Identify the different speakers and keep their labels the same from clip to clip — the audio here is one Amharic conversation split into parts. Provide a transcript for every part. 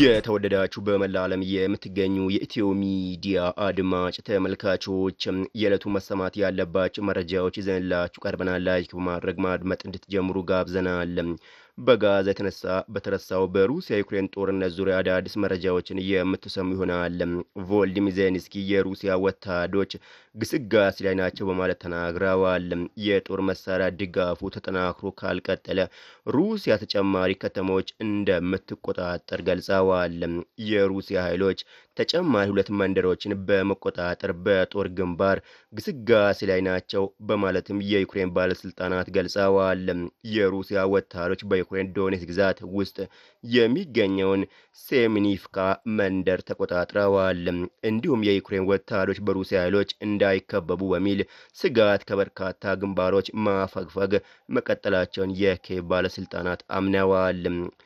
Speaker 1: የተወደዳችሁ በመላ ዓለም የምትገኙ የኢትዮ ሚዲያ አድማጭ ተመልካቾች የዕለቱ መሰማት ያለባቸው መረጃዎች ይዘንላችሁ ቀርበናል። ላይክ በማድረግ ማድመጥ እንድትጀምሩ ጋብዘናል። በጋዛ የተነሳ በተረሳው በሩሲያ ዩክሬን ጦርነት ዙሪያ አዳዲስ መረጃዎችን የምትሰሙ ይሆናል። ቮልዲሚር ዜሌንስኪ የሩሲያ ወታደሮች ግስጋሴ ላይ ናቸው በማለት ተናግረዋል። የጦር መሳሪያ ድጋፉ ተጠናክሮ ካልቀጠለ ሩሲያ ተጨማሪ ከተሞች እንደምትቆጣጠር ገልጸዋል። የሩሲያ ኃይሎች ተጨማሪ ሁለት መንደሮችን በመቆጣጠር በጦር ግንባር ግስጋሴ ላይ ናቸው በማለትም የዩክሬን ባለስልጣናት ገልጸዋል። የሩሲያ ወታደሮች በዩክሬን ዶኔትስክ ግዛት ውስጥ የሚገኘውን ሴሚኒፍካ መንደር ተቆጣጥረዋል። እንዲሁም የዩክሬን ወታደሮች በሩሲያ ኃይሎች እንዳይከበቡ በሚል ስጋት ከበርካታ ግንባሮች ማፈግፈግ መቀጠላቸውን የኬቭ ባለስልጣናት አምነዋል።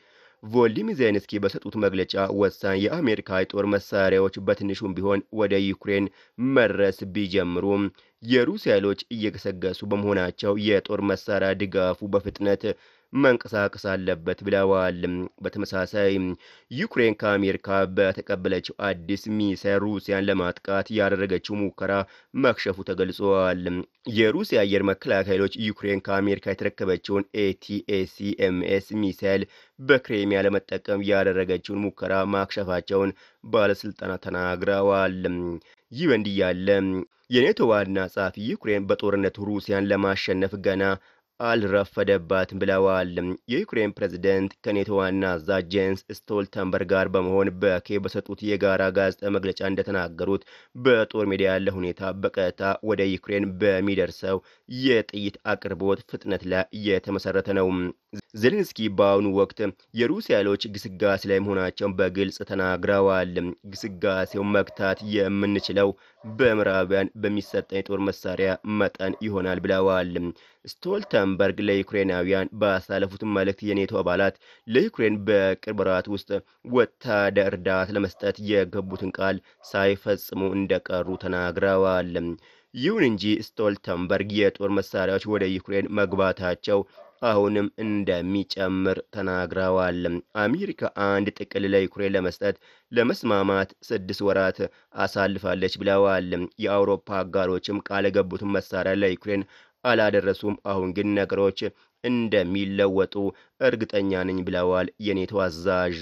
Speaker 1: ቮልዲሚር ዜሌንስኪ በሰጡት መግለጫ ወሳኝ የአሜሪካ የጦር መሳሪያዎች በትንሹም ቢሆን ወደ ዩክሬን መድረስ ቢጀምሩም የሩሲያ ኃይሎች እየገሰገሱ በመሆናቸው የጦር መሳሪያ ድጋፉ በፍጥነት መንቀሳቀስ አለበት ብለዋል። በተመሳሳይ ዩክሬን ከአሜሪካ በተቀበለችው አዲስ ሚሳይል ሩሲያን ለማጥቃት ያደረገችው ሙከራ መክሸፉ ተገልጿል። የሩሲያ አየር መከላከያ ኃይሎች ዩክሬን ከአሜሪካ የተረከበችውን ኤቲኤሲኤምኤስ ሚሳይል በክሬሚያ ለመጠቀም ያደረገችውን ሙከራ ማክሸፋቸውን ባለስልጣናት ተናግረዋል። ይህ በእንዲህ ያለ የኔቶ ዋና ጸሐፊ ዩክሬን በጦርነቱ ሩሲያን ለማሸነፍ ገና አልረፈደባትም ብለዋል። የዩክሬን ፕሬዝደንት ከኔቶ ዋና አዛዥ ጄንስ ስቶልተንበርግ ጋር በመሆን በኬቭ በሰጡት የጋራ ጋዜጣ መግለጫ እንደተናገሩት በጦር ሜዳ ያለ ሁኔታ በቀጥታ ወደ ዩክሬን በሚደርሰው የጥይት አቅርቦት ፍጥነት ላይ የተመሰረተ ነው። ዜሌንስኪ በአሁኑ ወቅት የሩሲያ ኃይሎች ግስጋሴ ላይ መሆናቸውን በግልጽ ተናግረዋል። ግስጋሴው መግታት የምንችለው በምዕራባውያን በሚሰጠን የጦር መሳሪያ መጠን ይሆናል ብለዋል። ስቶልተንበርግ ለዩክሬናውያን ባሳለፉት መልእክት የኔቶ አባላት ለዩክሬን በቅርብ ወራት ውስጥ ወታደር እርዳታ ለመስጠት የገቡትን ቃል ሳይፈጽሙ እንደቀሩ ተናግረዋል። ይሁን እንጂ ስቶልተንበርግ የጦር መሳሪያዎች ወደ ዩክሬን መግባታቸው አሁንም እንደሚጨምር ተናግረዋል። አሜሪካ አንድ ጥቅል ለዩክሬን ለመስጠት ለመስማማት ስድስት ወራት አሳልፋለች ብለዋል። የአውሮፓ አጋሮችም ቃል የገቡትን መሳሪያ ለዩክሬን አላደረሱም። አሁን ግን ነገሮች እንደሚለወጡ እርግጠኛ ነኝ ብለዋል የኔቶ አዛዥ።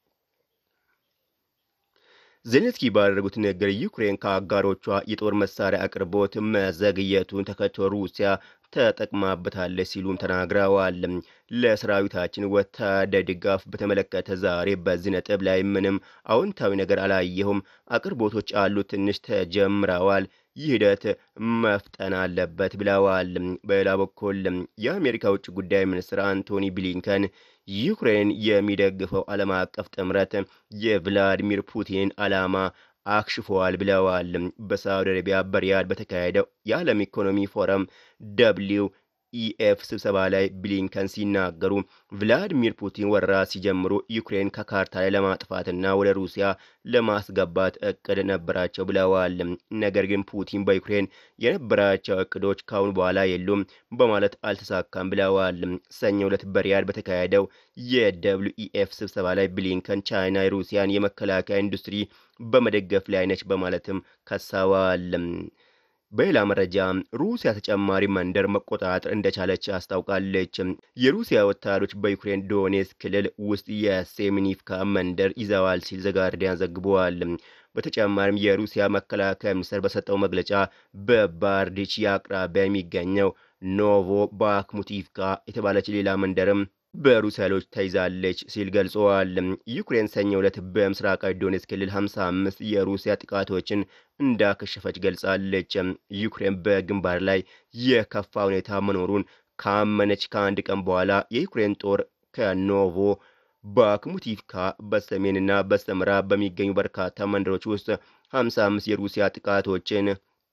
Speaker 1: ዜሌንስኪ ባደረጉት ንግግር ዩክሬን ከአጋሮቿ የጦር መሳሪያ አቅርቦት መዘግየቱን ተከትሎ ሩሲያ ተጠቅማበታለች ሲሉም ተናግረዋል። ለሰራዊታችን ወታደር ድጋፍ በተመለከተ ዛሬ በዚህ ነጥብ ላይ ምንም አዎንታዊ ነገር አላየሁም። አቅርቦቶች አሉ፣ ትንሽ ተጀምረዋል። ይህ ሂደት መፍጠን አለበት ብለዋል። በሌላ በኩል የአሜሪካ ውጭ ጉዳይ ሚኒስትር አንቶኒ ብሊንከን ዩክሬን የሚደግፈው ዓለም አቀፍ ጥምረት የቭላዲሚር ፑቲን ዓላማ አክሽፈዋል ብለዋል። በሳዑዲ አረቢያ በሪያድ በተካሄደው የዓለም ኢኮኖሚ ፎረም ደብሊው ኢኤፍ ስብሰባ ላይ ብሊንከን ሲናገሩ ቭላዲሚር ፑቲን ወረራ ሲጀምሩ ዩክሬን ከካርታ ላይ ለማጥፋትና ወደ ሩሲያ ለማስገባት እቅድ ነበራቸው ብለዋል። ነገር ግን ፑቲን በዩክሬን የነበራቸው እቅዶች ካሁን በኋላ የሉም በማለት አልተሳካም ብለዋል። ሰኞ ዕለት በሪያድ በተካሄደው የደብሊው ኢኤፍ ስብሰባ ላይ ብሊንከን ቻይና የሩሲያን የመከላከያ ኢንዱስትሪ በመደገፍ ላይ ነች በማለትም ከሰዋል። በሌላ መረጃ ሩሲያ ተጨማሪ መንደር መቆጣጠር እንደቻለች አስታውቃለች። የሩሲያ ወታደሮች በዩክሬን ዶኔትስክ ክልል ውስጥ የሴሚኒፍካ መንደር ይዘዋል ሲል ዘጋርዲያን ዘግቧል። በተጨማሪም የሩሲያ መከላከያ ሚኒስቴር በሰጠው መግለጫ በባርዲች አቅራቢያ የሚገኘው ኖቮ ባክሙቲቭካ የተባለች ሌላ መንደርም በሩሲያ ኃይሎች ተይዛለች ሲል ገልጸዋል። ዩክሬን ሰኞ ዕለት በምስራቃዊ ዶኔትስክ ክልል 55 የሩሲያ ጥቃቶችን እንዳከሸፈች ገልጻለች። ዩክሬን በግንባር ላይ የከፋ ሁኔታ መኖሩን ካመነች ከአንድ ቀን በኋላ የዩክሬን ጦር ከኖቮ ባክሙቲቭካ በሰሜንና በስተምዕራብ በሚገኙ በርካታ መንደሮች ውስጥ 55 የሩሲያ ጥቃቶችን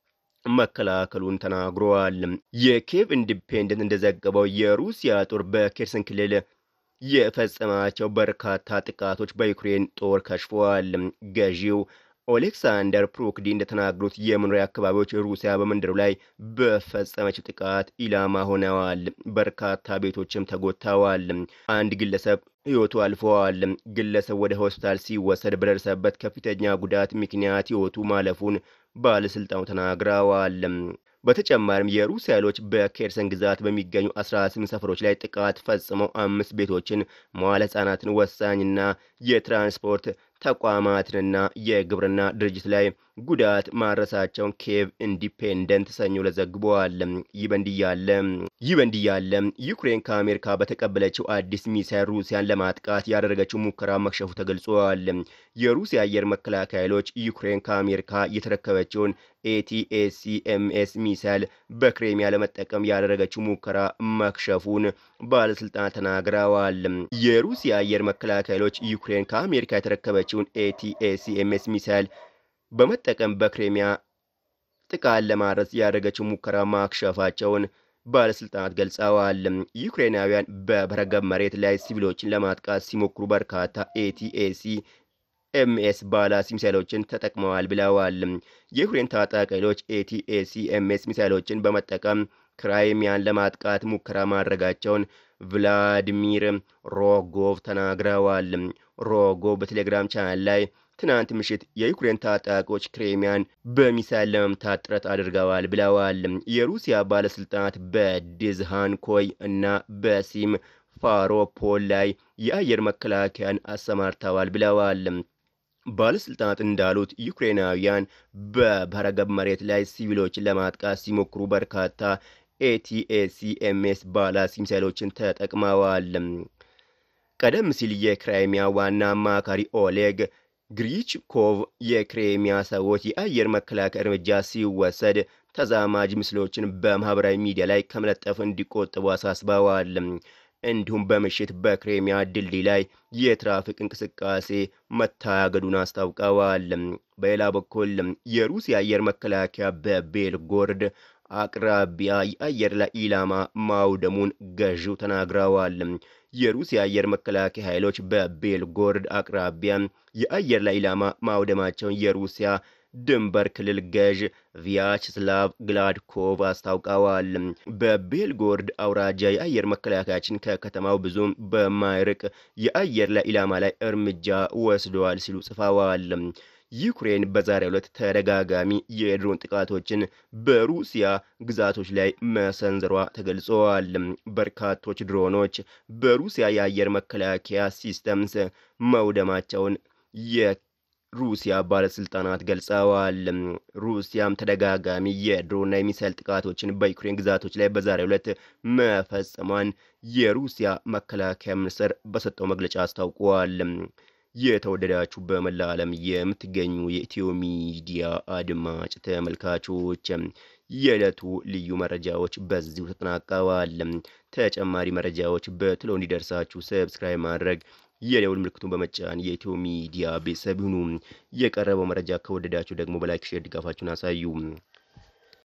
Speaker 1: መከላከሉን ተናግረዋል። የኬቭ ኢንዲፔንደንት እንደዘገበው የሩሲያ ጦር በኬርሰን ክልል የፈጸማቸው በርካታ ጥቃቶች በዩክሬን ጦር ከሽፈዋል። ገዢው ኦሌክሳንደር ፕሮክዲ እንደተናገሩት የመኖሪያ አካባቢዎች ሩሲያ በመንደሩ ላይ በፈጸመችው ጥቃት ኢላማ ሆነዋል። በርካታ ቤቶችም ተጎድተዋል። አንድ ግለሰብ ሕይወቱ አልፈዋል። ግለሰብ ወደ ሆስፒታል ሲወሰድ በደረሰበት ከፍተኛ ጉዳት ምክንያት ሕይወቱ ማለፉን ባለስልጣኑ ተናግረዋል። በተጨማሪም የሩሲያ ኃይሎች በኬርሰን ግዛት በሚገኙ 18 ሰፈሮች ላይ ጥቃት ፈጽመው አምስት ቤቶችን፣ መዋለ ሕጻናትን፣ ወሳኝና የትራንስፖርት ተቋማትንና የግብርና ድርጅት ላይ ጉዳት ማድረሳቸውን ኬቭ ኢንዲፔንደንት ሰኞ ዕለት ዘግበዋል። ይህ በእንዲህ ያለ ይህ በእንዲህ ያለ ዩክሬን ከአሜሪካ በተቀበለችው አዲስ ሚሳይል ሩሲያን ለማጥቃት ያደረገችው ሙከራ መክሸፉ ተገልጿል። የሩሲያ አየር መከላከያ ኃይሎች ዩክሬን ከአሜሪካ የተረከበችውን ኤቲኤሲኤምኤስ ሚሳይል በክሬሚያ ለመጠቀም ያደረገችው ሙከራ መክሸፉን ባለስልጣናት ተናግረዋል። የሩሲያ አየር መከላከያ ኃይሎች ዩክሬን ከአሜሪካ የተረከበችውን ኤቲኤሲኤምኤስ ሚሳይል በመጠቀም በክሬሚያ ጥቃት ለማድረስ ያደረገችው ሙከራ ማክሸፋቸውን ባለስልጣናት ገልጸዋል። ዩክሬናውያን በበረገብ መሬት ላይ ሲቪሎችን ለማጥቃት ሲሞክሩ በርካታ ኤቲኤሲ ኤምኤስ ባላስቲክ ሚሳይሎችን ተጠቅመዋል ብለዋል። የዩክሬን ታጣቂ ኃይሎች ኤቲኤሲኤምኤስ ሚሳይሎችን በመጠቀም ክራይሚያን ለማጥቃት ሙከራ ማድረጋቸውን ቭላዲሚር ሮጎቭ ተናግረዋል። ሮጎቭ በቴሌግራም ቻናል ላይ ትናንት ምሽት የዩክሬን ታጣቂዎች ክሬሚያን በሚሳይል ለመምታት ጥረት አድርገዋል ብለዋል። የሩሲያ ባለስልጣናት በዲዝሃንኮይ እና በሲም ፋሮፖል ላይ የአየር መከላከያን አሰማርተዋል ብለዋል። ባለስልጣናት እንዳሉት ዩክሬናውያን በበረገብ መሬት ላይ ሲቪሎችን ለማጥቃት ሲሞክሩ በርካታ ኤቲኤሲኤምኤስ ባላስቲክ ሚሳይሎችን ተጠቅመዋል። ቀደም ሲል የክራይሚያ ዋና አማካሪ ኦሌግ ግሪችኮቭ የክሬሚያ ሰዎች የአየር መከላከያ እርምጃ ሲወሰድ ተዛማጅ ምስሎችን በማህበራዊ ሚዲያ ላይ ከመለጠፍ እንዲቆጠቡ አሳስበዋል። እንዲሁም በምሽት በክሬሚያ ድልድይ ላይ የትራፊክ እንቅስቃሴ መታገዱን አስታውቀዋል። በሌላ በኩል የሩሲያ አየር መከላከያ በቤልጎርድ አቅራቢያ የአየር ላይ ኢላማ ማውደሙን ገዢው ተናግረዋል። የሩሲያ አየር መከላከያ ኃይሎች በቤልጎርድ አቅራቢያ የአየር ላይ ኢላማ ማውደማቸውን የሩሲያ ድንበር ክልል ገዥ ቪያችስላቭ ግላድኮቭ አስታውቀዋል። በቤልጎርድ አውራጃ የአየር መከላከያችን ከከተማው ብዙም በማይርቅ የአየር ላይ ኢላማ ላይ እርምጃ ወስደዋል ሲሉ ጽፈዋል። ዩክሬን በዛሬው ዕለት ተደጋጋሚ የድሮን ጥቃቶችን በሩሲያ ግዛቶች ላይ መሰንዘሯ ተገልጸዋል። በርካቶች ድሮኖች በሩሲያ የአየር መከላከያ ሲስተምስ መውደማቸውን የሩሲያ ባለስልጣናት ገልጸዋል። ሩሲያም ተደጋጋሚ የድሮንና የሚሳይል ጥቃቶችን በዩክሬን ግዛቶች ላይ በዛሬው ዕለት መፈጸሟን የሩሲያ መከላከያ ሚኒስቴር በሰጠው መግለጫ አስታውቋል። የተወደዳችሁ በመላ ዓለም የምትገኙ የኢትዮ ሚዲያ አድማጭ ተመልካቾች የዕለቱ ልዩ መረጃዎች በዚሁ ተጠናቀዋል። ተጨማሪ መረጃዎች በትሎ እንዲደርሳችሁ ሰብስክራይብ ማድረግ የደውል ምልክቱን በመጫን የኢትዮ ሚዲያ ቤተሰብ ይሁኑ። የቀረበው መረጃ ከወደዳችሁ ደግሞ በላይክ ሼር ድጋፋችሁን አሳዩ።